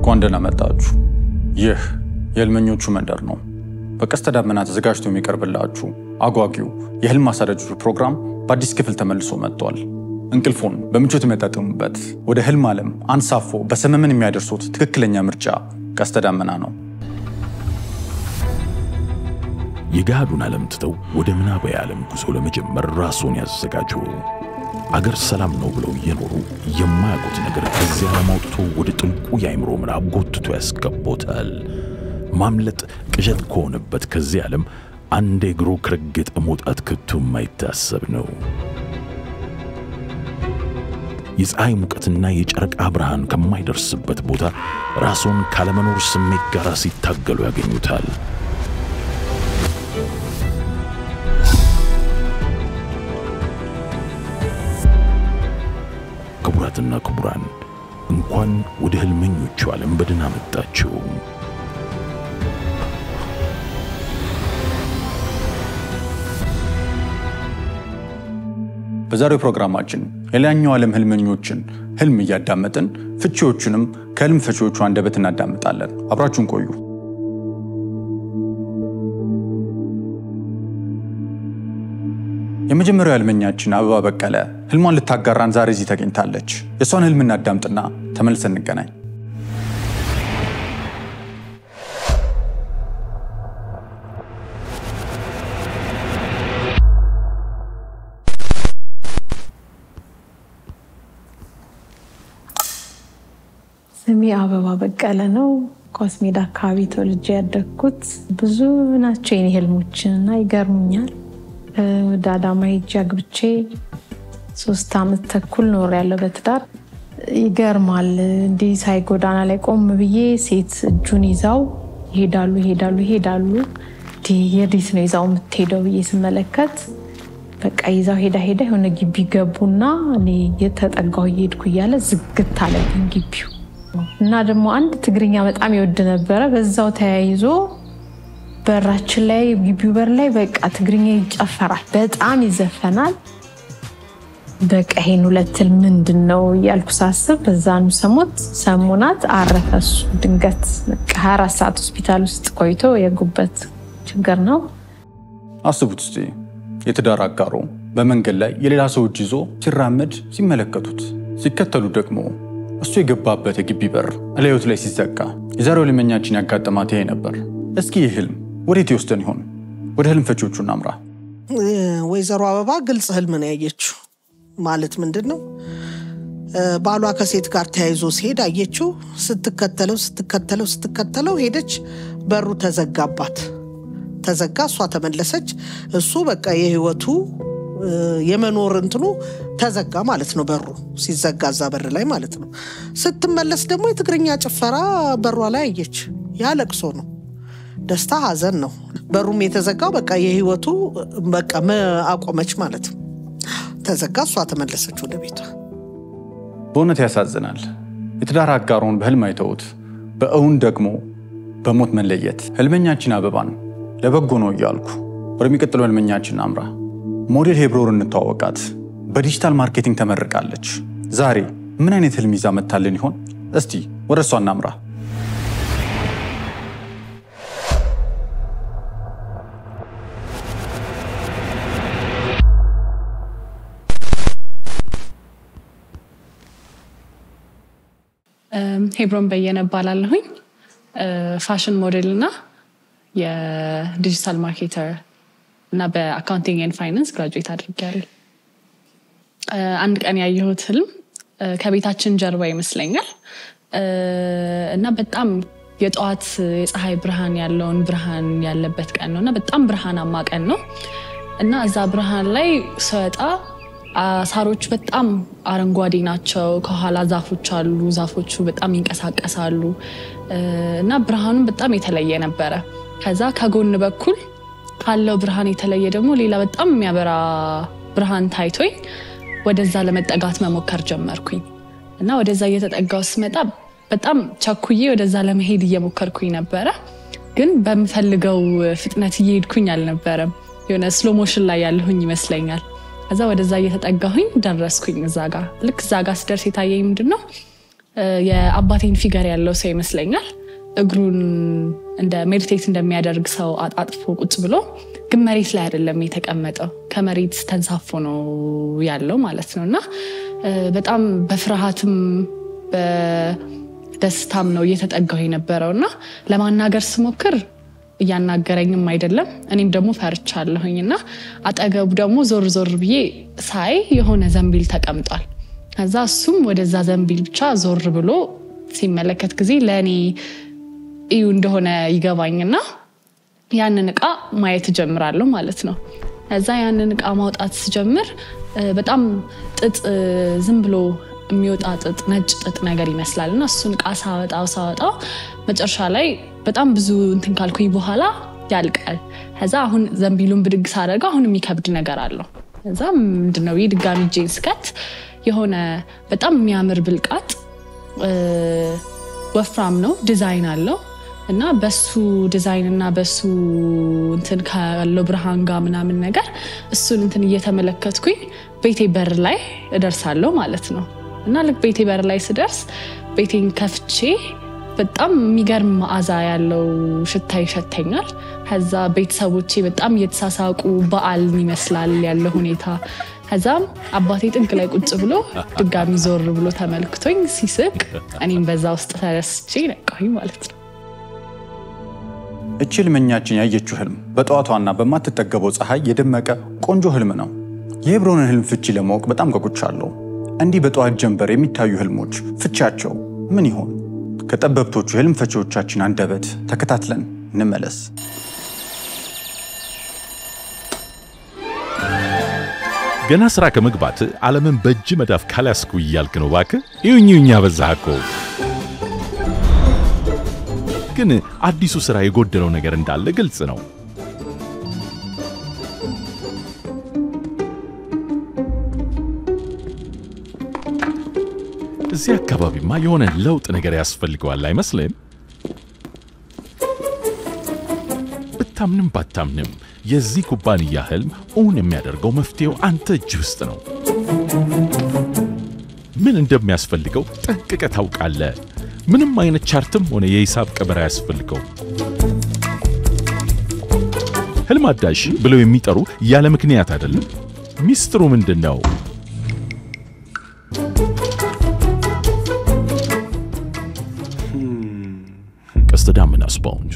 እንኳን ደህና መጣችሁ። ይህ የህልመኞቹ መንደር ነው። በቀስተ ደመና ተዘጋጅቶ የሚቀርብላችሁ አጓጊው የህልም አሳዳጆች ፕሮግራም በአዲስ ክፍል ተመልሶ መጥቷል። እንቅልፎን በምቾት የሚያጣጥሙበት ወደ ህልም ዓለም አንሳፎ በሰመመን የሚያደርሱት ትክክለኛ ምርጫ ቀስተ ደመና ነው። የገሃዱን ዓለም ትተው ወደ ምናባዊ ዓለም ጉዞ ለመጀመር ራስዎን ያዘጋጁ። አገር ሰላም ነው ብለው እየኖሩ የማያውቁት ነገር ከዚህ ዓለም አውጥቶ ወደ ጥልቁ የአእምሮ ምዕራብ ጎትቶ ያስገቦታል። ማምለጥ ቅዠት ከሆነበት ከዚህ ዓለም አንድ እግሮ ከረገጠ መውጣት ከቶ የማይታሰብ ነው። የፀሐይ ሙቀትና የጨረቃ ብርሃን ከማይደርስበት ቦታ ራስዎን ካለመኖር ስሜት ጋር ሲታገሉ ያገኙታል። ክቡራትና ክቡራን እንኳን ወደ ህልመኞቹ ዓለም በደህና መጣችሁ። በዛሬው ፕሮግራማችን የላይኛው ዓለም ህልመኞችን ህልም እያዳመጥን ፍቺዎቹንም ከህልም ፈቺዎቹ አንደበት እናዳምጣለን። አብራችሁን ቆዩ። የመጀመሪያው ህልመኛችን አበባ በቀለ ህልሟን ልታጋራን ዛሬ እዚህ ተገኝታለች። የእሷን ህልም እናዳምጥና ተመልሰን እንገናኝ። ስሜ አበባ በቀለ ነው። ኳስ ሜዳ አካባቢ ተወልጄ ያደግኩት። ብዙ ናቸው የኔ ህልሞችን እና ይገርሙኛል። ወደ አዳማ ሄጄ አግብቼ ሶስት አመት ተኩል ኖር ያለው በትዳር ይገርማል። እንዲህ ሳይ ጎዳና ላይ ቆም ብዬ ሴት እጁን ይዛው ይሄዳሉ ይሄዳሉ ይሄዳሉ። የዴት ነው ይዛው የምትሄደው ብዬ ስመለከት በቃ ይዛው ሄዳ ሄዳ የሆነ ግቢ ገቡና እኔ የተጠጋው እየሄድኩ እያለ ዝግት አለብኝ ግቢው እና ደግሞ አንድ ትግርኛ በጣም ይወድ ነበረ። በዛው ተያይዞ በራችን ላይ ግቢው በር ላይ በቃ ትግርኛ ይጨፈራል፣ በጣም ይዘፈናል። በቃ ይሄን ሁለት ህልም ምንድን ነው እያልኩ ሳስብ በዛኑ ሰሞት ሰሞናት አረፈ እሱ ድንገት በቃ 24 ሰዓት ሆስፒታል ውስጥ ቆይቶ የጉበት ችግር ነው። አስቡት እስቲ የትዳር አጋሮ በመንገድ ላይ የሌላ ሰው እጅ ይዞ ሲራመድ ሲመለከቱት፣ ሲከተሉ ደግሞ እሱ የገባበት የግቢ በር እላዮት ላይ ሲዘጋ። የዛሬው ህልመኛችን ያጋጠማት ይሄ ነበር። እስኪ ይህ ህልም ወዴት ይወስደን ይሆን? ወደ ህልም ፈቺዎቹ እናምራ። ወይዘሮ አበባ ግልጽ ህልም ነው ያየችው። ማለት ምንድን ነው? ባሏ ከሴት ጋር ተያይዞ ሲሄድ አየችው። ስትከተለው ስትከተለው ስትከተለው ሄደች። በሩ ተዘጋባት። ተዘጋ። እሷ ተመለሰች። እሱ በቃ የህይወቱ የመኖር እንትኑ ተዘጋ ማለት ነው። በሩ ሲዘጋ እዛ በር ላይ ማለት ነው። ስትመለስ ደግሞ የትግርኛ ጭፈራ በሯ ላይ አየች። ያ ለቅሶ ነው፣ ደስታ ሀዘን ነው። በሩም የተዘጋው በቃ የህይወቱ በቃ አቆመች ማለት ነው። ተዘጋ። እሷ ተመለሰች ወደ ቤቷ። በእውነት ያሳዝናል። የትዳር አጋሮን በህልም አይተውት በእውን ደግሞ በሞት መለየት። ህልመኛችን አበባን ለበጎ ነው እያልኩ ወደሚቀጥለው ህልመኛችን አምራ። ሞዴል ሄብሮር እንተዋወቃት። በዲጂታል ማርኬቲንግ ተመርቃለች። ዛሬ ምን አይነት ህልም ይዛ መታልን ይሆን? እስቲ ወደ እሷ እናምራ። ሄብሮን በየነ እባላለሁኝ። ፋሽን ሞዴል እና የዲጂታል ማርኬተር እና በአካውንቲንግ ኤንድ ፋይናንስ ግራጁዌት አድርጌያለሁ። አንድ ቀን ያየሁት ህልም ከቤታችን ጀርባ ይመስለኛል እና በጣም የጠዋት የፀሐይ ብርሃን ያለውን ብርሃን ያለበት ቀን ነው እና በጣም ብርሃናማ ቀን ነው እና እዛ ብርሃን ላይ ስወጣ ሳሮቹ በጣም አረንጓዴ ናቸው። ከኋላ ዛፎች አሉ። ዛፎቹ በጣም ይንቀሳቀሳሉ እና ብርሃኑም በጣም የተለየ ነበረ። ከዛ ከጎን በኩል ካለው ብርሃን የተለየ ደግሞ ሌላ በጣም የሚያበራ ብርሃን ታይቶኝ ወደዛ ለመጠጋት መሞከር ጀመርኩኝ እና ወደዛ እየተጠጋው ስመጣ በጣም ቸኩዬ ወደዛ ለመሄድ እየሞከርኩኝ ነበረ፣ ግን በምፈልገው ፍጥነት እየሄድኩኝ አልነበረም። የሆነ ስሎ ሞሽን ላይ ያለሁኝ ይመስለኛል። ከዛ ወደዛ እየተጠጋሁኝ ደረስኩኝ። እዛ ጋ ልክ እዛ ጋ ስደርስ የታየኝ ምንድን ነው የአባቴን ፊገር ያለው ሰው ይመስለኛል። እግሩን እንደ ሜዲቴት እንደሚያደርግ ሰው አጣጥፎ ቁጭ ብሎ ግን መሬት ላይ አይደለም የተቀመጠው፣ ከመሬት ተንሳፎ ነው ያለው ማለት ነው። እና በጣም በፍርሃትም በደስታም ነው እየተጠጋው የነበረው እና ለማናገር ስሞክር እያናገረኝም አይደለም። እኔም ደግሞ ፈርቻለሁኝ እና አጠገቡ ደግሞ ዞር ዞር ብዬ ሳይ የሆነ ዘንቢል ተቀምጧል። ከዛ እሱም ወደዛ ዘንቢል ብቻ ዞር ብሎ ሲመለከት ጊዜ ለእኔ እዩ እንደሆነ ይገባኝና ያንን እቃ ማየት እጀምራለሁ ማለት ነው። ከዛ ያንን እቃ ማውጣት ስጀምር በጣም ጥጥ ዝም ብሎ የሚወጣ ጥጥ ነጭ ጥጥ ነገር ይመስላል እና እሱን እቃ ሳወጣው ሳወጣው መጨረሻ ላይ በጣም ብዙ እንትን ካልኩኝ በኋላ ያልቃል። ከዛ አሁን ዘንቢሉን ብድግ ሳደርገው አሁን የሚከብድ ነገር አለው። ከዛ ምንድነው ይህ ድጋሚ እጄን ስከት የሆነ በጣም የሚያምር ብልቃጥ ወፍራም ነው፣ ዲዛይን አለው እና በሱ ዲዛይን እና በሱ እንትን ካለው ብርሃን ጋር ምናምን ነገር እሱን እንትን እየተመለከትኩኝ ቤቴ በር ላይ እደርሳለሁ ማለት ነው። እና ልክ ቤቴ በር ላይ ስደርስ ቤቴን ከፍቼ በጣም የሚገርም መዓዛ ያለው ሽታ ይሸተኛል። ከዛ ቤተሰቦቼ በጣም እየተሳሳቁ በዓል ይመስላል ያለው ሁኔታ። ከዛም አባቴ ጥግ ላይ ቁጭ ብሎ ድጋሚ ዞር ብሎ ተመልክቶኝ ሲስቅ እኔም በዛ ውስጥ ተረስቼ ነቃሁኝ ማለት ነው። እቺ ህልመኛችን ያየችው ህልም በጠዋቷና በማትጠገበው ፀሐይ የደመቀ ቆንጆ ህልም ነው። የሄብሮንን ህልም ፍቺ ለማወቅ በጣም ጓጉቻለሁ። እንዲህ በጠዋት ጀንበር የሚታዩ ህልሞች ፍቻቸው ምን ይሆን? ከጠበብቶቹ የህልም ፈቺዎቻችን አንደበት ተከታትለን እንመለስ። ገና ስራ ከመግባት ዓለምን በእጅ መዳፍ ካላስኩ እያልክ ነው እባክህ። ይሁኝ ይሁኝ አበዛህ እኮ። ግን አዲሱ ስራ የጎደለው ነገር እንዳለ ግልጽ ነው። እዚህ አካባቢማ የሆነ ለውጥ ነገር ያስፈልገዋል አይመስልም? ብታምንም ባታምንም የዚህ ኩባንያ ህልም እውን የሚያደርገው መፍትሄው አንተ እጅ ውስጥ ነው። ምን እንደሚያስፈልገው ጠንቅቀ ታውቃለህ። ምንም አይነት ቻርትም ሆነ የሂሳብ ቀመር አያስፈልገው። ህልም አዳሽ ብለው የሚጠሩ ያለ ምክንያት አይደለም። ሚስጥሩ ምንድን ነው? ቀስተ ደመና ስፖንጅ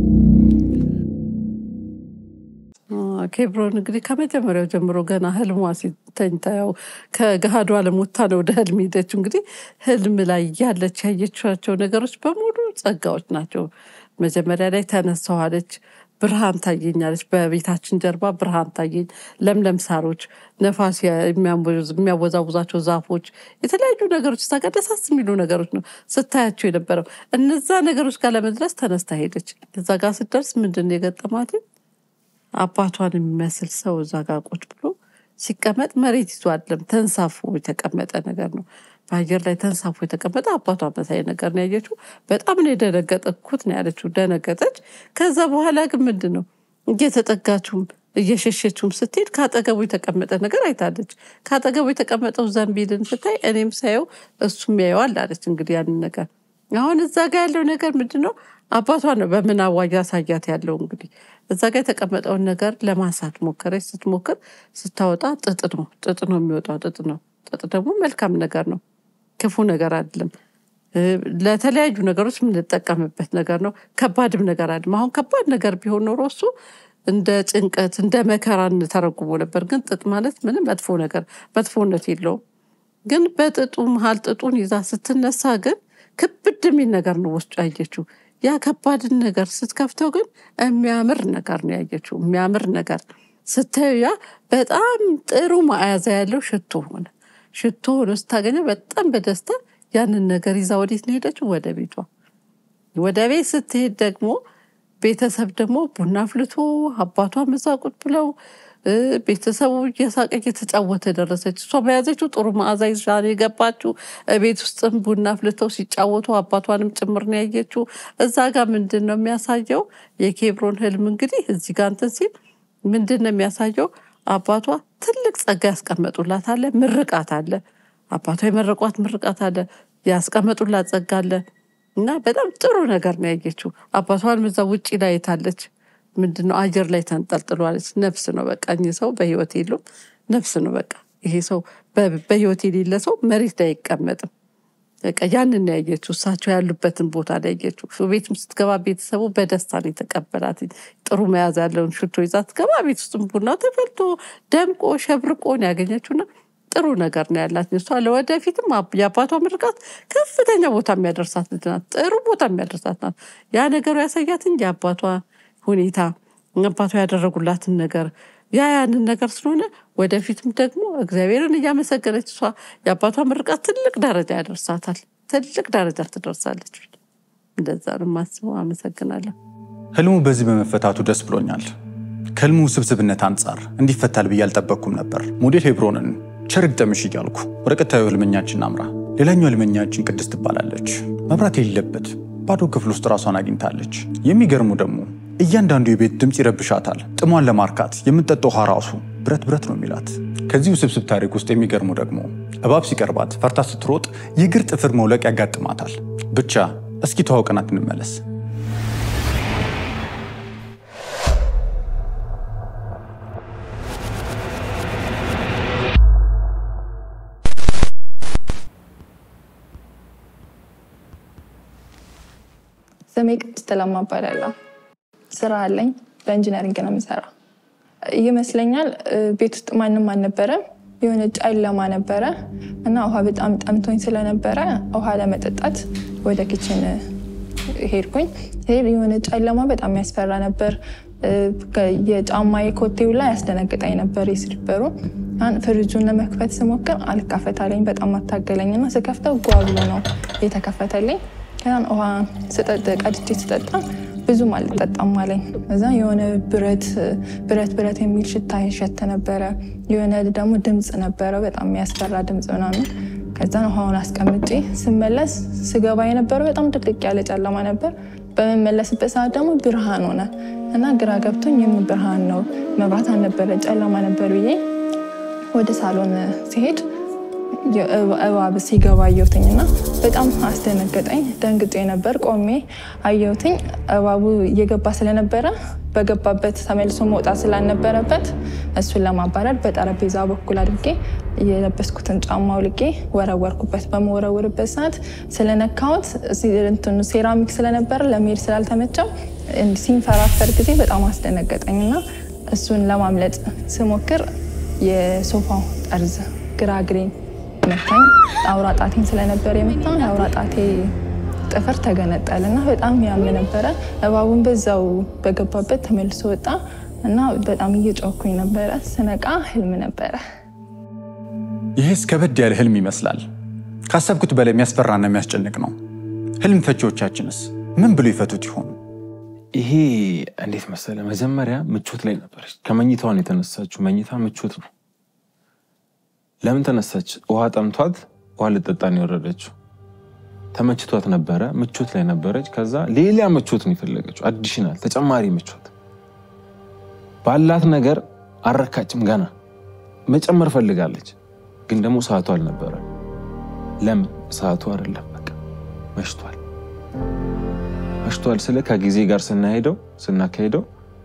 ኬብሮን እንግዲህ ከመጀመሪያው ጀምሮ ገና ህልሟ ሲተኝታ ያው ከገሃዱ ዓለም ወጥታ ነው ወደ ህልም ሄደችው። እንግዲህ ህልም ላይ ያለች ያየቻቸው ነገሮች በሙሉ ጸጋዎች ናቸው። መጀመሪያ ላይ ተነሳዋለች፣ ብርሃን ታየኛለች። በቤታችን ጀርባ ብርሃን ታየኝ፣ ለምለም ሳሮች፣ ነፋስ የሚያወዛውዛቸው ዛፎች፣ የተለያዩ ነገሮች እዛ ጋር ደሳስ የሚሉ ነገሮች ነው ስታያቸው የነበረው። እነዛ ነገሮች ጋር ለመድረስ ተነስታ ሄደች። እዛ ጋር ስትደርስ ምንድን ነው የገጠማት? አባቷን የሚመስል ሰው እዛ ጋር ቁጭ ብሎ ሲቀመጥ መሬት ይዞ አይደለም ተንሳፎ የተቀመጠ ነገር ነው። በአየር ላይ ተንሳፎ የተቀመጠ አባቷ መሳይ ነገር ነው ያየችው። በጣም ነው የደነገጠኩት ነው ያለችው። ደነገጠች። ከዛ በኋላ ግን ምንድን ነው እየተጠጋችውም እየሸሸችውም ስትሄድ ከአጠገቡ የተቀመጠ ነገር አይታለች። ከአጠገቡ የተቀመጠው ዘንቢልን ስታይ እኔም ሳየው እሱም ያየዋል አለች። እንግዲህ ያንን ነገር አሁን እዛ ጋር ያለው ነገር ምንድን ነው? አባቷ ነው በምናቧ እያሳያት ያለው እንግዲህ እዛ ጋር የተቀመጠውን ነገር ለማንሳት ሞከረች። ስትሞክር ስታወጣ ጥጥ ነው ጥጥ ነው የሚወጣው ጥጥ ነው። ጥጥ ደግሞ መልካም ነገር ነው፣ ክፉ ነገር አይደለም። ለተለያዩ ነገሮች የምንጠቀምበት ነገር ነው። ከባድም ነገር አይደለም። አሁን ከባድ ነገር ቢሆን ኖሮ እሱ እንደ ጭንቀት እንደ መከራ እንተረጉሞ ነበር። ግን ጥጥ ማለት ምንም መጥፎ ነገር መጥፎነት የለውም። ግን በጥጡ መሀል ጥጡን ይዛ ስትነሳ ግን ክብድ የሚል ነገር ነው ውስጡ ያየችው። ያ ከባድን ነገር ስትከፍተው ግን የሚያምር ነገር ነው ያየችው። የሚያምር ነገር ስታዩ ያ በጣም ጥሩ መዓዛ ያለው ሽቶ ሆነ። ሽቶ ሆኖ ስታገኘው በጣም በደስታ ያንን ነገር ይዛ ወዴት ነው ሄደችው? ወደ ቤቷ። ወደ ቤት ስትሄድ ደግሞ ቤተሰብ ደግሞ ቡና አፍልቶ አባቷ እዛ ቁጭ ብለው ቤተሰቡ እየሳቀ እየተጫወተ ደረሰች። እሷ በያዘችው ጥሩ መዓዛ ይዛ ነው የገባችው። ቤት ውስጥም ቡና አፍልተው ሲጫወቱ አባቷንም ጭምር ነው ያየችው። እዛ ጋር ምንድን ነው የሚያሳየው? የኬብሮን ህልም እንግዲህ እዚህ ጋር እንትን ሲል ምንድን ነው የሚያሳየው? አባቷ ትልቅ ጸጋ ያስቀመጡላት አለ፣ ምርቃት አለ። አባቷ የመረቋት ምርቃት አለ። ያስቀመጡላት ጸጋ አለ እና በጣም ጥሩ ነገር ነው ያየችው። አባቷን እዛ ውጭ ላይ አይታለች። ምንድነው አየር ላይ ተንጠልጥሏለች። ነፍስ ነው በቃ እኚህ ሰው በህይወት የሉም፣ ነፍስ ነው በቃ ይሄ ሰው በ- በህይወት የሌለ ሰው መሬት ላይ አይቀመጥም። በቃ ያንን ነው ያየችው። እሳቸው ያሉበትን ቦታ ላይ ያየችው። ቤትም ስትገባ ቤተሰቡ በደስታ ነው የተቀበላት። ጥሩ መያዝ ያለውን ሽቶ ይዛ ስትገባ ቤት ውስጥም ቡና ተፈልቶ ደምቆ ሸብርቆ ነው ያገኘችውና ጥሩ ነገር ነው ያላት። እሷ ለወደፊትም አብ- የአባቷ ምርቃት ከፍተኛ ቦታ የሚያደርሳት ልጅ ናት። ጥሩ ቦታ የሚያደርሳት ናት። ያ ነገሩ ያሳያት እንጂ የአባቷ ሁኔታ አባቷ ያደረጉላትን ነገር ያ ያንን ነገር ስለሆነ ወደፊትም ደግሞ እግዚአብሔርን እያመሰገነች እሷ የአባቷ ምርቃት ትልቅ ደረጃ ያደርሳታል። ትልቅ ደረጃ ትደርሳለች። እንደዛ ነው የማስበው። አመሰግናለሁ። ህልሙ በዚህ በመፈታቱ ደስ ብሎኛል። ከህልሙ ውስብስብነት አንጻር እንዲፈታል ብዬ አልጠበቅኩም ነበር። ሞዴል ሄብሮንን ቸር ግጠምሽ እያልኩ ወደ ቀጣዩ ህልመኛችን አምራ። ሌላኛው ህልመኛችን ቅድስት ትባላለች። መብራት የሌለበት ባዶ ክፍል ውስጥ ራሷን አግኝታለች። የሚገርሙ ደግሞ እያንዳንዱ የቤት ድምፅ ይረብሻታል። ጥሟን ለማርካት የምትጠጣው ውሃ ራሱ ብረት ብረት ነው የሚላት። ከዚህ ውስብስብ ታሪክ ውስጥ የሚገርሙ ደግሞ እባብ ሲቀርባት ፈርታ ስትሮጥ የእግር ጥፍር መውለቅ ያጋጥማታል። ብቻ እስኪ ተዋውቀናት እንመለስ። ስሜ ቅድስት ለማ እባላለሁ። ስራ አለኝ። በኢንጂነሪንግ ነው የምሰራ። ይመስለኛል እ፣ ቤት ውስጥ ማንም አልነበረም። የሆነ ጨለማ ነበረ እና ውሃ በጣም ጠምቶኝ ስለነበረ ውሃ ለመጠጣት ወደ ኪችን ሄድኩኝ። ሄድ የሆነ ጨለማ በጣም ያስፈራ ነበር። እ፣ ከ- የጫማዬ ኮቴው ላይ ያስደነግጠኝ ነበር የስሊፐሩ። አን ፍሪጁን ለመክፈት ስሞክር አልካፈታለኝ። በጣም አታገለኝ እና ስከፍተው ጓ ብሎ ነው የተከፈተልኝ። ከዛን ውሃ ስጠጥ ቀድቼ ስጠጣ ብዙም አልጠጣም አለኝ። እዛ የሆነ ብረት ብረት ብረት የሚል ሽታ ይሸት ነበረ። የሆነ ደግሞ ድምፅ ነበረ፣ በጣም የሚያስፈራ ድምፅ ምናምን። ከዛን ውሃውን አስቀምጬ ስመለስ ስገባ የነበረው በጣም ድቅድቅ ያለ ጨለማ ነበር። በመመለስበት ሰዓት ደግሞ ብርሃን ሆነ እና ግራ ገብቶኝ የምን ብርሃን ነው? መብራት አልነበረ ጨለማ ነበር ብዬ ወደ ሳሎን ሲሄድ እባብ ሲገባ አየሁትኝ እና በጣም አስደነገጠኝ። ደንግጬ ነበር። ቆሜ አየሁትኝ። እባቡ እየገባ ስለነበረ በገባበት ተመልሶ መውጣት ስላልነበረበት እሱን ለማባረር በጠረጴዛ በኩል አድርጌ የለበስኩትን ጫማ አውልቄ ወረወርኩበት። በመወረወርበት ሰዓት ስለነካሁት እንትኑ ሴራሚክ ስለነበረ ለመሄድ ስላልተመቸው ሲንፈራፈር ጊዜ በጣም አስደነገጠኝ እና እሱን ለማምለጥ ስሞክር የሶፋው ጠርዝ ግራ እግሬን መታኝ። አውራ ጣቴን ስለነበር የመታ የአውራ ጣቴ ጥፍር ተገነጠለ እና በጣም ያም ነበረ። እባቡን በዛው በገባበት ተመልሶ ወጣ እና በጣም እየጮኩኝ ነበረ። ስነቃ ህልም ነበረ። ይህስ ከበድ ያለ ህልም ይመስላል። ካሰብኩት በላይ የሚያስፈራና የሚያስጨንቅ ነው። ህልም ፈቺዎቻችንስ ምን ብሎ ይፈቱት ይሆኑ? ይሄ እንዴት መሰለ፣ መጀመሪያ ምቾት ላይ ነበረች። ከመኝታዋን የተነሳችው መኝታ ምቾት ነው። ለምን ተነሳች? ውሃ ጠምቷት ውሃ ልጠጣ ነው የወረደችው። ተመችቷት ነበረ፣ ምቾት ላይ ነበረች። ከዛ ሌላ ምቾት ነው የፈለገችው፣ አዲሽናል ተጨማሪ ምቾት። ባላት ነገር አረካችም፣ ገና መጨመር ፈልጋለች። ግን ደግሞ ሰዓቱ አልነበረ። ለምን ሰዓቱ አይደለም፣ በቃ መሽቷል። መሽቷል ስለ ከጊዜ ጋር ስናሄደው ስናካሄደው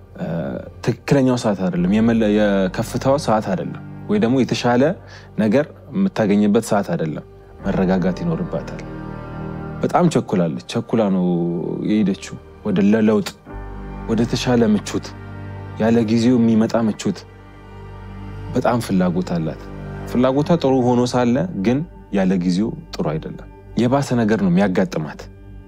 ትክክለኛው ሰዓት አይደለም፣ የከፍታው ሰዓት አይደለም፣ ወይ ደግሞ የተሻለ ነገር የምታገኝበት ሰዓት አይደለም። መረጋጋት ይኖርባታል። በጣም ቸኩላለች። ቸኩላ ነው የሄደችው ወደ ለለውጥ፣ ወደ ተሻለ ምቾት፣ ያለ ጊዜው የሚመጣ ምቾት። በጣም ፍላጎት አላት። ፍላጎቷ ጥሩ ሆኖ ሳለ ግን ያለ ጊዜው ጥሩ አይደለም። የባሰ ነገር ነው የሚያጋጥማት።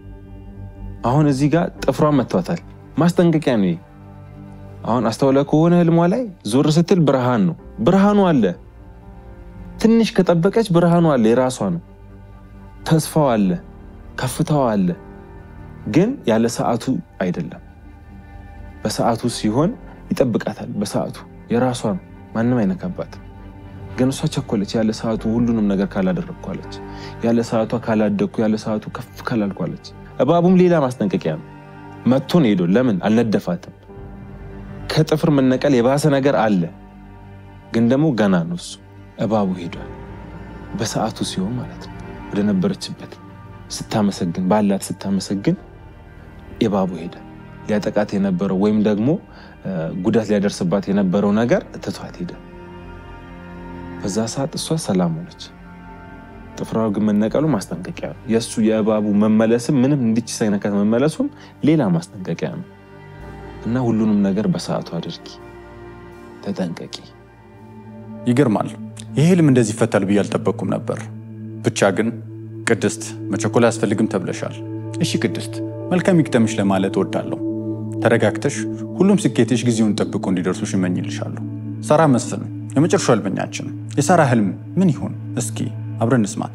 አሁን እዚህ ጋር ጥፍሯን መቷታል። ማስጠንቀቂያ ነው። አሁን አስተውለ ከሆነ ህልሟ ላይ ዞር ስትል ብርሃን ነው። ብርሃኑ አለ። ትንሽ ከጠበቀች ብርሃኑ አለ፣ የራሷ ነው። ተስፋው አለ፣ ከፍታው አለ። ግን ያለ ሰዓቱ አይደለም። በሰዓቱ ሲሆን ይጠብቃታል። በሰዓቱ የራሷ ነው፣ ማንም አይነካባት። ግን እሷ ቸኮለች። ያለ ሰዓቱ ሁሉንም ነገር ካላደረግኳለች፣ ያለ ሰዓቷ ካላደግኩ፣ ያለ ሰዓቱ ከፍ ካላልኳለች። እባቡም ሌላ ማስጠንቀቂያ ነው። መጥቶ ነው ሄዶ። ለምን አልነደፋትም? ከጥፍር መነቀል የባሰ ነገር አለ። ግን ደግሞ ገና ነው እሱ። እባቡ ሄዷል፣ በሰዓቱ ሲሆን ማለት ነው። ወደ ነበረችበት ስታመሰግን ባላት ስታመሰግን እባቡ ሄደ። ሊያጠቃት የነበረው ወይም ደግሞ ጉዳት ሊያደርስባት የነበረው ነገር ትቷት ሄደ። በዛ ሰዓት እሷ ሰላም ሆነች። ጥፍሯ ግን መነቀሉ ማስጠንቀቂያ ነው። የእሱ የእባቡ መመለስም ምንም እንዲች ሳይነካት መመለሱም ሌላ ማስጠንቀቂያ ነው እና ሁሉንም ነገር በሰዓቱ አድርጊ፣ ተጠንቀቂ። ይገርማል። ይህ ህልም እንደዚህ ይፈታል ብዬ አልጠበቅኩም ነበር። ብቻ ግን ቅድስት መቸኮል አያስፈልግም ተብለሻል። እሺ ቅድስት፣ መልካም ይግጠምሽ ለማለት እወዳለሁ። ተረጋግተሽ ሁሉም ስኬትሽ ጊዜውን ጠብቆ እንዲደርሱሽ እመኝልሻለሁ። ሳራ መስፍን፣ የመጨረሻው ህልመኛችን። የሳራ ህልም ምን ይሆን? እስኪ አብረን እንስማት።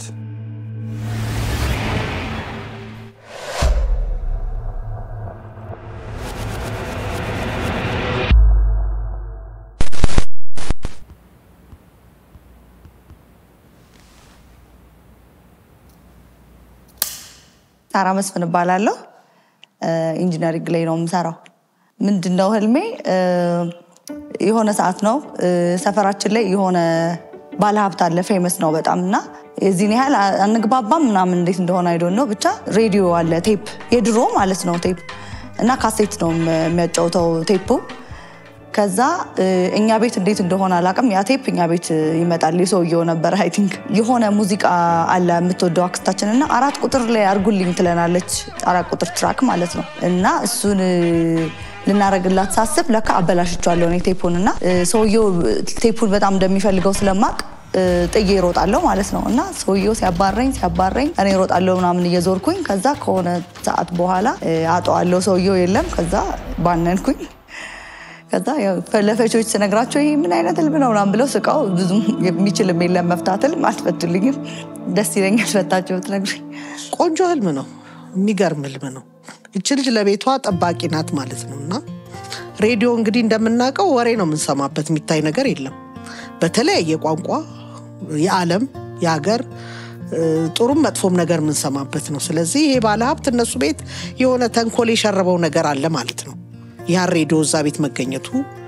ሳራ መስፍን እባላለሁ። ኢንጂነሪንግ ላይ ነው የምሰራው። ምንድነው ህልሜ? የሆነ ሰዓት ነው ሰፈራችን ላይ የሆነ ባለሀብት አለ፣ ፌመስ ነው በጣም እና የዚህን ያህል አንግባባም ምናምን እንዴት እንደሆነ አይዶን ነው ብቻ ሬዲዮ አለ፣ ቴፕ የድሮ ማለት ነው ቴፕ እና ካሴት ነው የሚያጫውተው ቴፑ። ከዛ እኛ ቤት እንዴት እንደሆነ አላውቅም፣ ያ ቴፕ እኛ ቤት ይመጣል። የሰውየው ነበር አይ ቲንክ የሆነ ሙዚቃ አለ የምትወደው አክስታችን እና አራት ቁጥር ላይ አርጉልኝ ትለናለች። አራት ቁጥር ትራክ ማለት ነው እና እሱን ልናረግላት ሳስብ ለካ አበላሽቸዋለሁ እኔ ቴፑን እና ሰውየው ቴፑን በጣም እንደሚፈልገው ስለማቅ ጥዬ እሮጣለሁ ማለት ነው እና ሰውየው ሲያባረኝ ሲያባረኝ እኔ እሮጣለሁ ምናምን እየዞርኩኝ ከዛ ከሆነ ሰዓት በኋላ አጠዋለሁ ሰውየው የለም ከዛ ባነንኩኝ ከዛ ለፈቾች ስነግራቸው ይሄ ምን አይነት ህልም ነው ምናምን ብለው ስቃው ብዙም የሚችልም የለም መፍታት ህልም አልፈቱልኝም ደስ ይለኛል ፈታቸው ብትነግሩኝ ቆንጆ ህልም ነው የሚገርም ህልም ነው እች ልጅ ለቤቷ ጠባቂ ናት ማለት ነው እና ሬዲዮ እንግዲህ እንደምናውቀው ወሬ ነው የምንሰማበት የሚታይ ነገር የለም በተለያየ ቋንቋ የዓለም የሀገር ጥሩም መጥፎም ነገር የምንሰማበት ነው ስለዚህ ይሄ ባለሀብት እነሱ ቤት የሆነ ተንኮል የሸረበው ነገር አለ ማለት ነው ያን ሬዲዮ እዛ ቤት መገኘቱ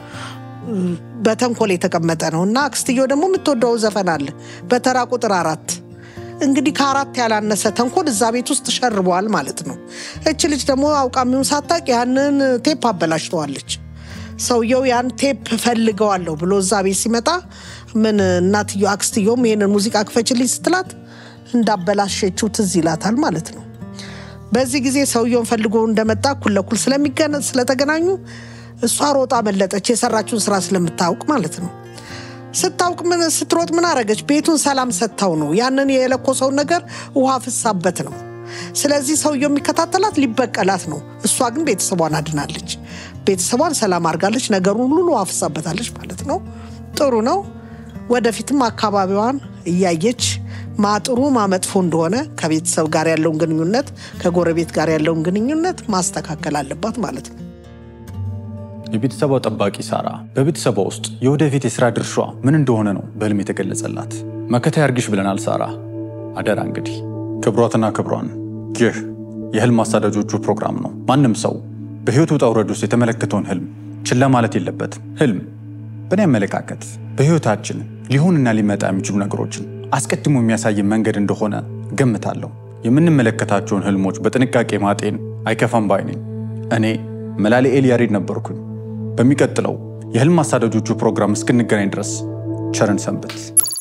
በተንኮል የተቀመጠ ነው እና አክስትየው ደግሞ የምትወደው ዘፈን አለ በተራ ቁጥር አራት እንግዲህ ከአራት ያላነሰ ተንኮል እዛ ቤት ውስጥ ሸርበዋል ማለት ነው። እች ልጅ ደግሞ አውቃሚውን ሳታቅ ያንን ቴፕ አበላሽተዋለች። ሰውየው ያን ቴፕ ፈልገዋለሁ ብሎ እዛ ቤት ሲመጣ ምን እናትዮ አክስትዮም ይሄንን ሙዚቃ ክፈችልኝ ስትላት እንዳበላሸችው ትዝ ይላታል ማለት ነው። በዚህ ጊዜ ሰውየውን ፈልጎ እንደመጣ እኩል ለኩል ስለተገናኙ እሷ ሮጣ መለጠች፣ የሰራችውን ስራ ስለምታውቅ ማለት ነው። ስታውቅ ምን ስትሮጥ ምን አረገች? ቤቱን ሰላም ሰጥታው ነው። ያንን የለኮሰውን ነገር ውሃ ፍሳበት ነው። ስለዚህ ሰውየው የሚከታተላት ሊበቀላት ነው። እሷ ግን ቤተሰቧን አድናለች። ቤተሰቧን ሰላም አድርጋለች። ነገሩን ሁሉ ውሃ ፍሳበታለች ማለት ነው። ጥሩ ነው። ወደፊትም አካባቢዋን እያየች ማጥሩ ማመጥፎ እንደሆነ ከቤተሰብ ጋር ያለውን ግንኙነት ከጎረቤት ጋር ያለውን ግንኙነት ማስተካከል አለባት ማለት ነው። የቤተሰቧ ጠባቂ ሳራ በቤተሰቧ ውስጥ የወደፊት የሥራ ድርሿ ምን እንደሆነ ነው በህልም የተገለጸላት። መከታ ያርግሽ ብለናል ሳራ። አደራ እንግዲህ ክብሯትና ክብሯን። ይህ የህልም አሳዳጆቹ ፕሮግራም ነው። ማንም ሰው በህይወት ውጣ ውረድ ውስጥ የተመለከተውን ህልም ችላ ማለት የለበትም። ህልም በእኔ አመለካከት በህይወታችን ሊሆንና ሊመጣ የሚችሉ ነገሮችን አስቀድሞ የሚያሳየን መንገድ እንደሆነ ገምታለሁ። የምንመለከታቸውን ህልሞች በጥንቃቄ ማጤን አይከፋም ባይ ነኝ። እኔ መላልኤል ያሬድ ነበርኩኝ። በሚቀጥለው የህልም አሳዳጆቹ ፕሮግራም እስክንገናኝ ድረስ ቸርን ሰንብት።